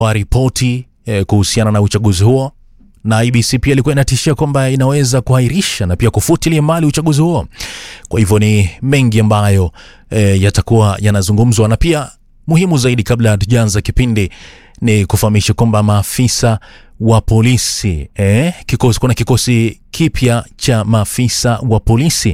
wa ripoti eh, kuhusiana na uchaguzi huo na IBC pia ilikuwa inatishia kwamba inaweza kuahirisha na pia kufutilia mbali uchaguzi huo. Kwa hivyo ni mengi ambayo eh, yatakuwa yanazungumzwa, na pia muhimu zaidi, kabla hatujaanza kipindi, ni kufahamisha kwamba maafisa wa polisi eh, kikosi, kuna kikosi kipya cha maafisa wa polisi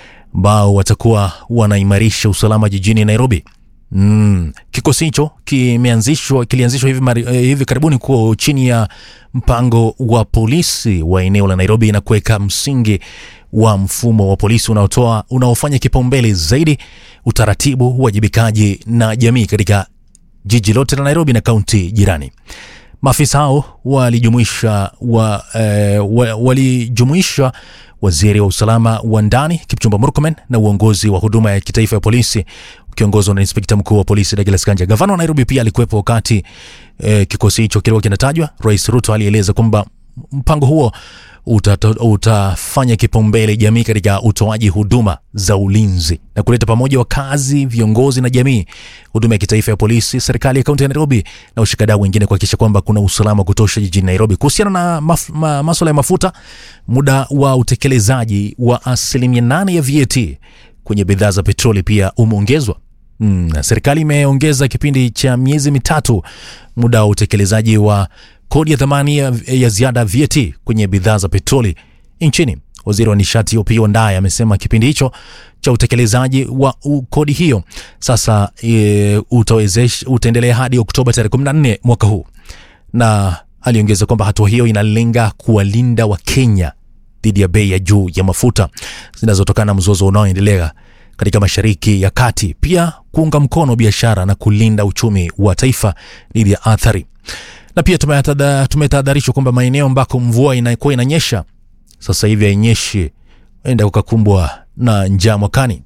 ambao watakuwa wanaimarisha usalama jijini Nairobi. Mm. Kikosi hicho kimeanzishwa kilianzishwa hivi, mari, eh, hivi karibuni kuwa chini ya mpango wa polisi wa eneo la Nairobi na kuweka msingi wa mfumo wa polisi unaotoa unaofanya kipaumbele zaidi utaratibu, uwajibikaji na jamii katika jiji lote la Nairobi na kaunti jirani. Maafisa hao walijumuisha wa, eh, wa, walijumuisha waziri wa usalama wa ndani Kipchumba Murkomen na uongozi wa huduma ya kitaifa ya polisi ukiongozwa na inspekta mkuu wa polisi Douglas Kanja. Gavana wa Nairobi pia alikuwepo wakati eh, kikosi hicho kilikuwa kinatajwa. Rais Ruto alieleza kwamba mpango huo utata, utafanya kipaumbele jamii katika utoaji huduma za ulinzi na kuleta pamoja wakazi, viongozi na jamii, huduma ya kitaifa ya polisi, serikali ya kaunti ya Nairobi na ushikadau wengine kuhakikisha kwamba kuna usalama wa kutosha jijini Nairobi. Kuhusiana na maf, ma, masuala ya mafuta, muda wa utekelezaji wa asilimia nane ya VAT kwenye bidhaa za petroli pia umeongezwa. Mm, serikali imeongeza kipindi cha miezi mitatu muda wa utekelezaji wa kodi ya thamani ya, ya ziada VAT kwenye bidhaa za petroli nchini. Waziri wa nishati Opiyo Wandayi amesema kipindi hicho cha utekelezaji wa u, kodi hiyo sasa e, utawezesha utaendelea hadi Oktoba tarehe 14 mwaka huu, na aliongeza kwamba hatua hiyo inalenga kuwalinda Wakenya dhidi ya bei ya juu ya mafuta zinazotokana na mzozo unaoendelea katika Mashariki ya Kati, pia kuunga mkono biashara na kulinda uchumi wa taifa dhidi ya athari. Na pia tumetahadharishwa kwamba maeneo ambako mvua inakuwa inanyesha sasa hivi hainyeshi, enda kukakumbwa na njaa mwakani.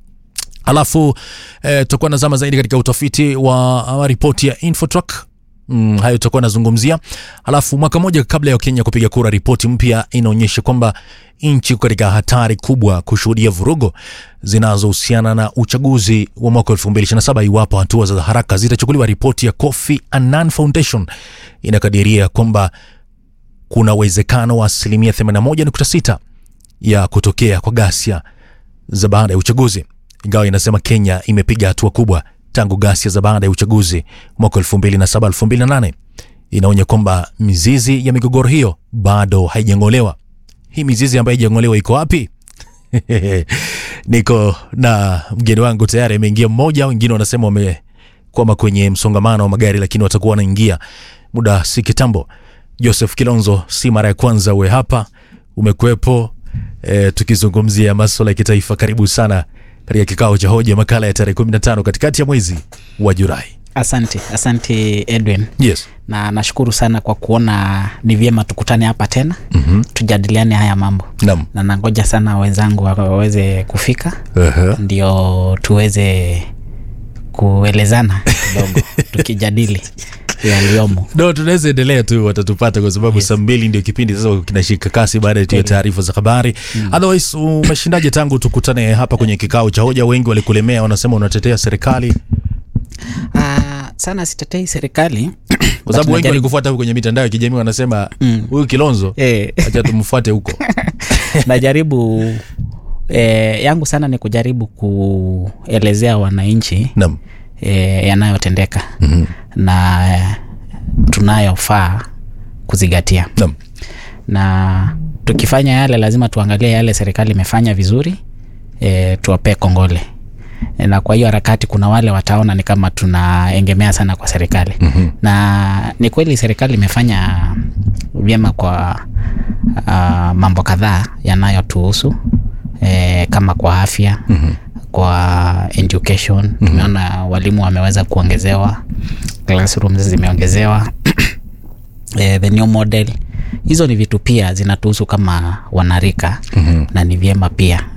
Alafu eh, tutakuwa nazama zaidi katika utafiti wa ripoti ya Infotrack. Mm, hayo tutakuwa nazungumzia. Alafu mwaka mmoja kabla ya Kenya kupiga kura, ripoti mpya inaonyesha kwamba nchi katika hatari kubwa kushuhudia vurugo zinazohusiana na uchaguzi wa mwaka 2027 iwapo hatua za haraka zitachukuliwa. Ripoti ya Kofi Annan Foundation inakadiria kwamba kuna uwezekano wa asilimia 81.6 ya kutokea kwa ghasia za baada ya uchaguzi, ingawa inasema Kenya imepiga hatua kubwa tangu ghasia za baada ya uchaguzi mwaka 2007 2008. Inaonya kwamba mizizi ya migogoro hiyo bado haijang'olewa. Hii mizizi ambayo haijang'olewa iko wapi? Niko na mgeni wangu tayari ameingia mmoja, wengine wanasema wamekwama kwenye msongamano wa magari, lakini watakuwa wanaingia muda si kitambo. Joseph Kilonzo, si mara ya kwanza uwe hapa, umekuwepo e, tukizungumzia maswala ya kitaifa. Karibu sana katika kikao cha hoja, makala ya tarehe 15 katikati ya mwezi wa Julai. Asante, asante Edwin. Yes. Na nashukuru sana kwa kuona ni vyema tukutane hapa tena Mhm. tujadiliane haya mambo, Naam. na nangoja sana wenzangu waweze kufika Aha. ndio tuweze kuelezana kidogo tukijadili yaliyomo. No, tunaweza endelea tu, watatupata kwa sababu Yes. saa mbili ndio kipindi sasa kinashika kasi baada ya tu ya Kweli. taarifa za habari. Otherwise, umeshindaje tangu tukutane hapa kwenye kikao cha hoja? Wengi walikulemea, wanasema unatetea serikali, Ah, sana sitetei serikali kwa sababu wengi najaribu- walikufuata huko kwenye mitandao ya kijamii wanasema Mm. huyu Kilonzo eh, acha tumfuate huko. najaribu eh, yangu sana ni kujaribu kuelezea wananchi Naam. eh, yanayotendeka Mhm. na eh, tunayofaa kuzingatia Naam. na tukifanya yale lazima tuangalie yale serikali imefanya vizuri e, tuwapee kongole e, na kwa hiyo harakati kuna wale wataona ni kama tunaengemea sana kwa serikali Mhm. na ni kweli serikali imefanya vyema kwa uh, mambo kadhaa yanayotuhusu e, kama kwa afya Mhm. kwa education tumeona walimu wameweza kuongezewa classrooms zimeongezewa eh, the new model hizo ni vitu pia zinatuhusu kama wanarika Mhm. na ni vyema pia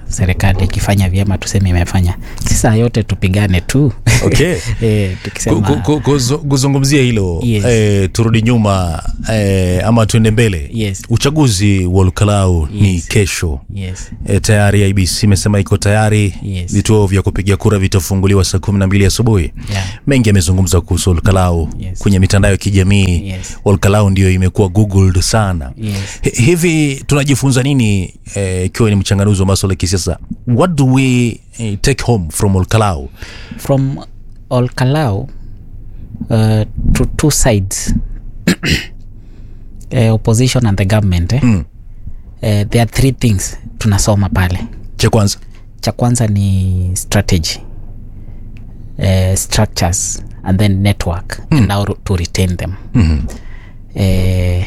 serikali ikifanya vyema tuseme imefanya sisa yote tupigane tu Okay. e, Ku- tukisema ku- ku- kuzu- kuzungumzia hilo Yes. eh, turudi nyuma eh, ama tuende mbele Yes. uchaguzi wa lukalau ni Yes. kesho yes e, tayari ibc imesema iko tayari Yes. vituo vya kupiga kura vitafunguliwa saa kumi na mbili asubuhi Yeah. mengi yamezungumza kuhusu olkalau Yes. kwenye mitandao ya kijamii Yes. olkalau ndio imekuwa googled sana Yes. Hi- hivi tunajifunza nini eh, ikiwa ni mchanganuzi wa maswala ya kisiasa what do we eh, take home from olkalau from Olkalau uh, to two sides uh, opposition and the government eh? Mm. uh, there are three things tunasoma pale cha kwanza cha kwanza ni strategy uh, structures and then network mm. and how to retain them mm-hmm. uh,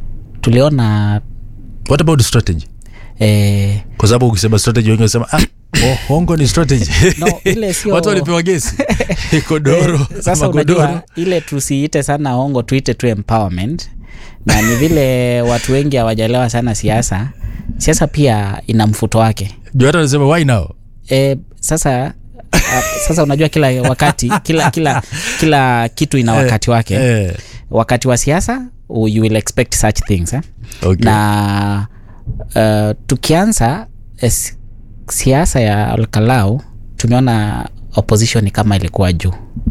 tuliona what about strategy uh, kwa sababu ukisema strategy wengi wanasema ah, oh, hongo ni strategy No, ile sio- watu walipewa gesi kodoro Eh, sasa magodoro unajua ile tusiite sana ongo tuite tu empowerment na ni vile watu wengi hawajaelewa sana siasa siasa pia ina mfuto wake juu hata anasema why now e, sasa a, sasa unajua kila wakati kila kila kila kitu ina wakati wake eh, wakati wa siasa u- you will expect such things eh? okay. na uh, tukianza eh, si- siasa ya alkalau tumeona opposition ni kama ilikuwa juu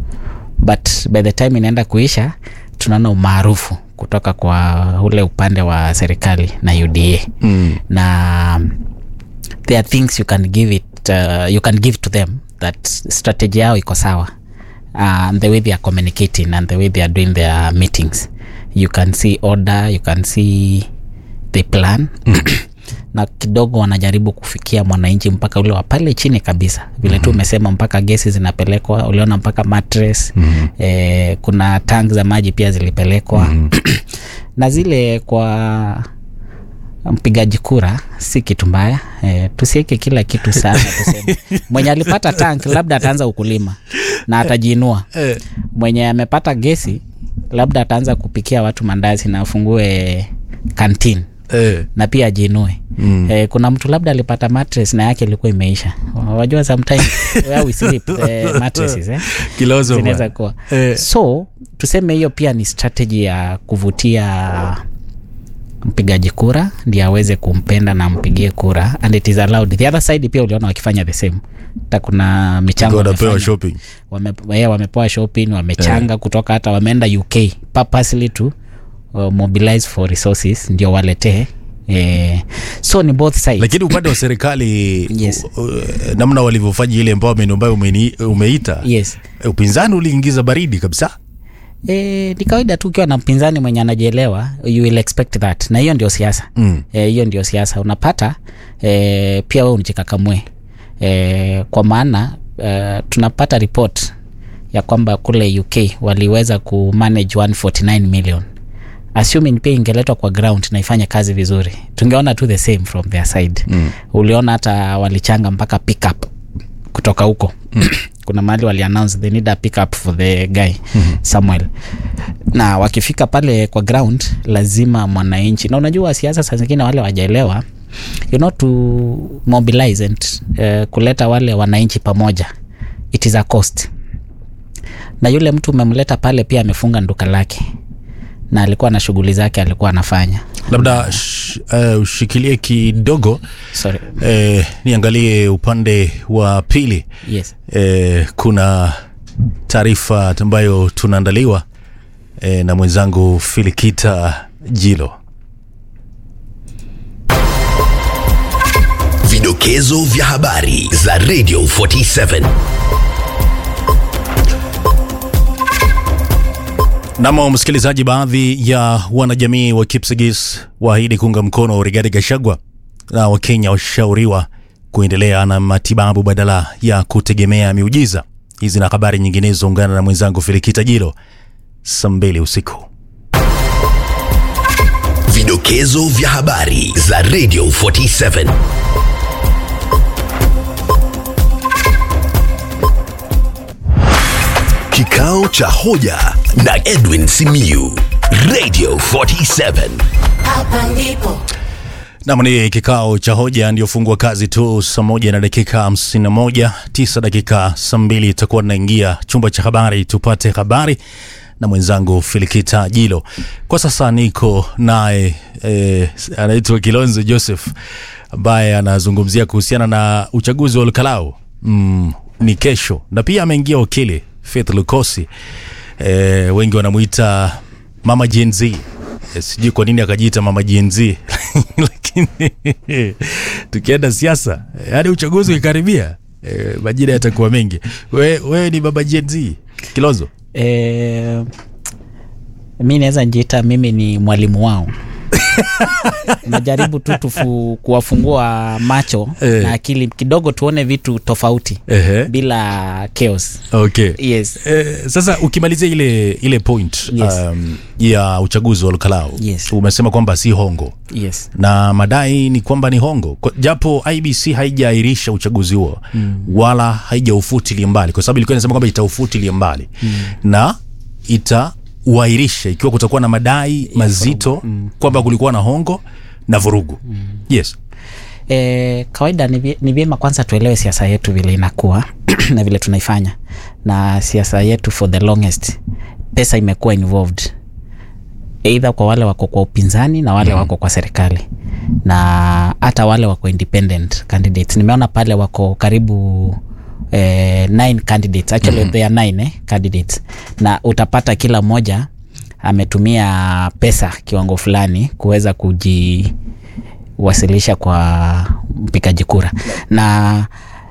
but by the time inaenda kuisha tunaona umaarufu kutoka kwa ule upande wa serikali na uda mm. na there are things you can give it uh, you can give to them that strategy yao iko sawa uh, and the way they are communicating and the way they are doing their meetings you can see order you can see the plan na kidogo wanajaribu kufikia mwananchi mpaka ule wa pale chini kabisa vile tu umesema mpaka gesi zinapelekwa uliona mpaka mattress mm-hmm. eh, kuna tank za maji pia zilipelekwa mm-hmm. na zile kwa mpigaji kura si kitu mbaya e, tusiweke kila kitu sana tuseme mwenye alipata tank labda ataanza ukulima na atajiinua eh, mwenye amepata gesi labda ataanza kupikia watu mandazi na afungue kantin eh. na pia ajiinue mm. e, kuna mtu labda alipata mattress na yake ilikuwa imeisha wajua sometimes where we sleep the mattresses eh? Kilozo zinaweza bwana. kuwa Eh. so tuseme hiyo pia ni strategy ya kuvutia mpigaji kura ndi aweze kumpenda na ampigie kura and it is allowed the other side pia uliona wakifanya the same hata kuna michango wanapewa wamefanya. shopping wame, yeah, wamepewa shopping wamechanga kutoka hata wameenda uk purposely to uh, mobilize for resources ndio waletee eh, so ni both sides lakini upande wa serikali Yes. u- u- namna walivyofanya ile empowerment ambayo umeni- umeita yes upinzani uliingiza baridi kabisa E, ni kawaida tu ukiwa na mpinzani mwenye anajielewa you will expect that na hiyo ndio siasa Mm. Eh, hiyo ndio siasa unapata e, pia we unjikakamue e, kwa maana e, tunapata report ya kwamba kule uk waliweza kumanage 149 million assuming pia ingeletwa kwa ground na ifanye kazi vizuri tungeona tu the same from their side mm. uliona hata walichanga mpaka pickup kutoka huko kuna mahali wali announce they need a pickup for the guy mm-hmm. samuel na wakifika pale kwa ground lazima mwananchi na unajua siasa saa zingine wale wajaelewa you know to mobilize and uh, kuleta wale wananchi pamoja it is a cost na yule mtu umemleta pale pia amefunga nduka lake na alikuwa na shughuli zake alikuwa anafanya labda sh, uh, ushikilie kidogo sorry eh, niangalie upande wa pili yes eh, kuna taarifa ambayo tunaandaliwa eh, na mwenzangu filikita jilo Vidokezo vya habari za Radio 47. Namo msikilizaji, baadhi ya wanajamii wa Kipsigis waahidi kuunga mkono Rigathi Gachagua na Wakenya washauriwa kuendelea na matibabu badala ya kutegemea miujiza. Hizi na habari nyinginezo, ungana na mwenzangu Filikita Jilo saa mbili usiku. Vidokezo vya habari za Radio 47. Kikao cha hoja na Edwin Simiyu. Radio 47. Hapa ndipo Nam ni kikao cha hoja ndio fungua kazi tu saa moja na dakika hamsini na moja tisa dakika saa mbili itakuwa naingia chumba cha habari tupate habari na mwenzangu Filikita Jilo. Kwa sasa niko naye eh, anaitwa Kilonzo Joseph ambaye anazungumzia kuhusiana na uchaguzi wa Olkalau mm, ni kesho, na pia ameingia wakili Faith Lukosi eh, wengi wanamuita mama Gen Z Eh, sijui kwa nini akajiita mama Gen Z lakini tukienda siasa hadi uchaguzi ukikaribia eh, majina yatakuwa mengi. Wewe we ni baba Gen Z Kilonzo? e, mi naweza njiita mimi ni mwalimu wao najaribu tu tufu, kuwafungua macho Eh. na akili kidogo tuone vitu tofauti Ehe. bila chaos Okay. yes Eh, sasa ukimalizia ile ile point Yes. um, ya uchaguzi wa Olkalau Yes. umesema kwamba si hongo yes na madai ni kwamba ni hongo Kwa- japo IBC haijaahirisha uchaguzi huo mm. wala haijaufutilia mbali, kwa sababu ilikuwa inasema kwamba itaufutilia mbali mm. na itauahirisha ikiwa kutakuwa na madai mazito mm. kwamba kulikuwa na hongo na vurugu mm. yes E, kawaida ni vye- ni vyema kwanza tuelewe siasa yetu vile inakuwa na vile tunaifanya na siasa yetu for the longest pesa imekuwa involved eidha kwa wale wako kwa upinzani na wale wako kwa serikali na hata wale wako independent candidates nimeona pale wako karibu eh, nine candidates actually mm-hmm. there are nine eh, candidates na utapata kila mmoja ametumia pesa kiwango fulani kuweza kuji wasilisha kwa mpigaji kura na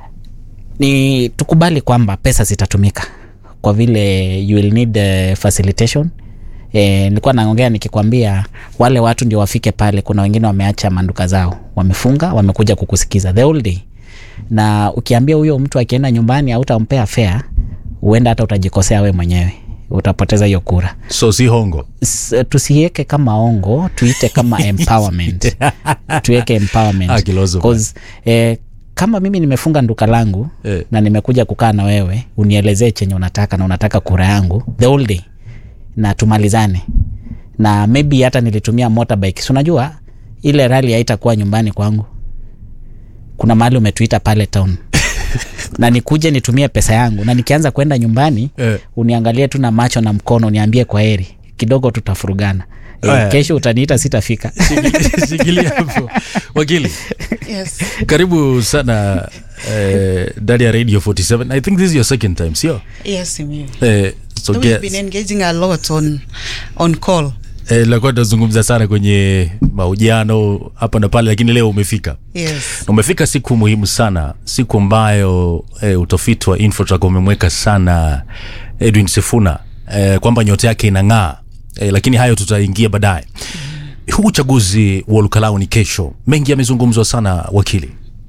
ni tukubali kwamba pesa zitatumika kwa vile you will need uh, facilitation E, nilikuwa naongea nikikwambia wale watu ndio wafike pale kuna wengine wameacha manduka zao wamefunga wamekuja kukusikiza the whole day na ukiambia huyo mtu akienda nyumbani hautampea fare huenda hata utajikosea we mwenyewe utapoteza hiyo kura so si hongo S- tusiweke kama ongo tuite kama empowerment tuweke empowerment Ah, Kilonzo bwana. 'Cause, eh, kama mimi nimefunga nduka langu Eh. na nimekuja kukaa na wewe unielezee chenye unataka na unataka kura yangu the whole day na tumalizane na maybe hata nilitumia motorbike si unajua ile rali haitakuwa nyumbani kwangu kuna mahali umetuita pale town na nikuje nitumie pesa yangu na nikianza kwenda nyumbani Eh. uniangalie tu na macho na mkono uniambie kwa heri kidogo tutafurugana e, Aya. kesho utaniita sitafika shikilia hapo wakili Yes. karibu sana eh, ndani ya radio 47 i think this is your second time sio Yes, Simi. eh, so We've guess- been engaging a lot on on call. eh, lakuwa tunazungumza sana kwenye mahojiano hapa na pale lakini leo umefika Yes. na umefika siku muhimu sana siku ambayo eh, utafiti wa Infotrack umemweka sana edwin sifuna eh, kwamba nyota yake inang'aa eh, lakini hayo tutaingia baadaye huu uchaguzi wa lukalau ni kesho mengi yamezungumzwa sana wakili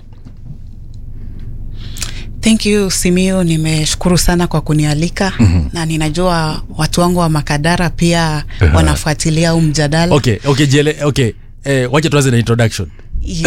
Thank you Simio, nimeshukuru sana kwa kunialika mm-hmm. na ninajua watu wangu wa Makadara pia Aha. wanafuatilia huu mjadala. okay okay jele okay eh, wacha tuanze na introduction Yes.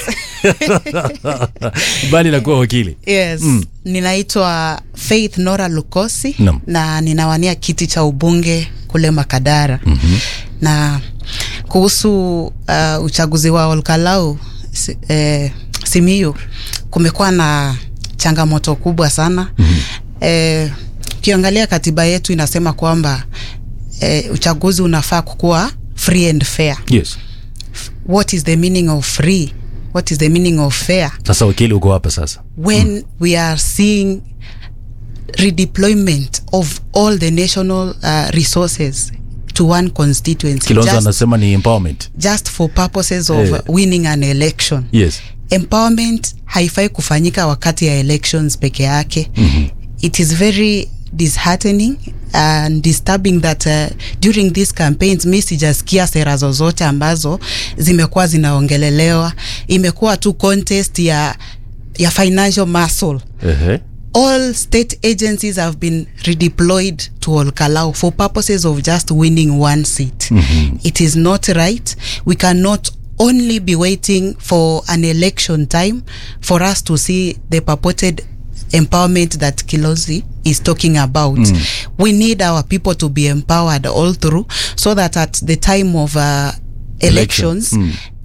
bali nakuwa wakili Yes. Mm. Ninaitwa Faith Nora Lukosi Naam. na ninawania kiti cha ubunge kule Makadara. Mm-hmm. Na kuhusu uh, uchaguzi wa Olkalau si, eh, Simiyu kumekuwa na changamoto kubwa sana. Mm-hmm. Eh, ukiangalia katiba yetu inasema kwamba eh, uchaguzi unafaa kukuwa free and fair. yes What is the meaning of free? What is the meaning of fair? sasa wakili uko hapa sasa when mm. we are seeing redeployment of all the national uh, resources to one constituency kilonzo just, anasema ni empowerment just for purposes of Eh. winning an election yes empowerment haifai kufanyika wakati ya elections peke yake mm-hmm. it is very disheartening and disturbing that uh, during these campaigns mi sijasikia sera zozote ambazo zimekuwa zinaongelelewa imekuwa tu contest ya ya financial muscle Ehe. all state agencies have been redeployed to Olkalau for purposes of just winning one seat. Mm-hmm. It is not right. We cannot only be waiting for an election time for us to see the purported empowerment that Kilozi is talking about. Mm. We need our people to be empowered all through so that at the time of uh, elections, Mm.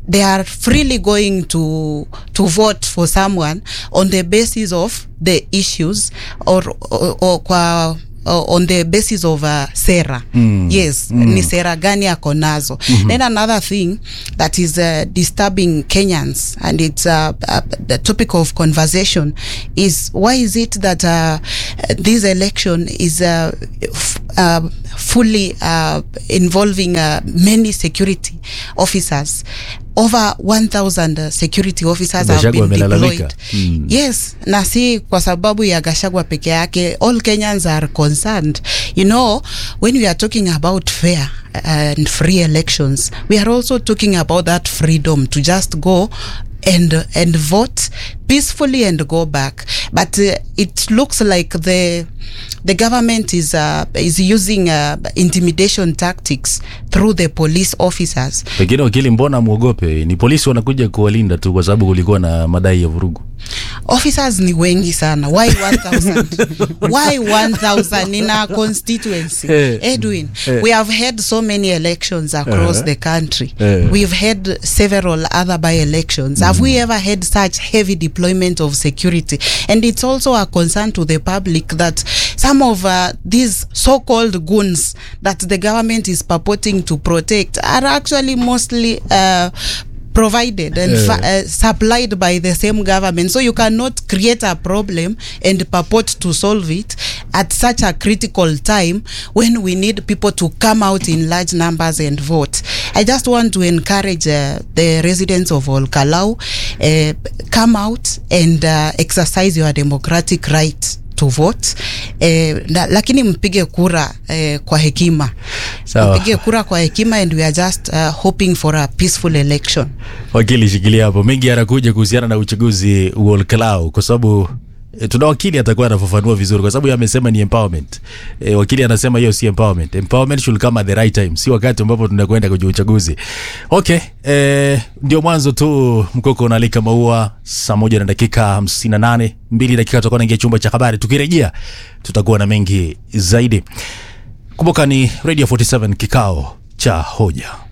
they are freely going to to vote for someone on the basis of the issues or, or, or kwa uh, on the basis of uh, sera mm. yes mm. ni sera gani ako nazo mm-hmm. then another thing that is uh, disturbing kenyans and it's uh, uh, the topic of conversation is why is it that uh, this election is uh, f- uh, fully uh, involving uh, many security officers over 1000 uh, security officers have Gachagua been amelalamika. deployed Mm. yes na si kwa sababu ya gashagwa peke yake all kenyans are concerned you know when we are talking about fair and free elections we are also talking about that freedom to just go and and vote peacefully and go back but uh, it looks like the the government is uh, is using uh, intimidation tactics through the police officers pengine wakili mbona mwogope ni polisi wanakuja kuwalinda tu kwa sababu kulikuwa na madai ya vurugu officers ni wengi sana why 1000 why 1000 in our constituency Eh. edwin Eh. we have had so many elections across Uh-huh. the country Eh. we've had several other by elections have we ever had such heavy deployment of security and it's also a concern to the public that some of uh, these so-called goons that the government is purporting to protect are actually mostly uh, provided and Eh. fa- uh, supplied by the same government. So you cannot create a problem and purport to solve it at such a critical time when we need people to come out in large numbers and vote. I just want to encourage uh, the residents of Olkalau, uh, come out and uh, exercise your democratic right to vote eh, na, lakini mpige kura eh, kwa hekima Sawa. mpige kura kwa hekima and we are just uh, hoping for a peaceful election wakili shikilia hapo mengi yanakuja kuhusiana na uchaguzi wa Olkalau kwa sababu E, tuna wakili atakuwa anafafanua vizuri kwa sababu yeye amesema ni empowerment. E, wakili anasema hiyo si empowerment. Empowerment should come at the right time, si wakati ambapo tunakwenda kwenye uchaguzi. Okay, e, ndio mwanzo tu mkoko unalika maua saa moja na dakika hamsini na nane mbili dakika tutakuwa naingia chumba cha habari. Tukirejea tutakuwa na mengi zaidi. Kumbuka ni Radio 47 kikao cha hoja.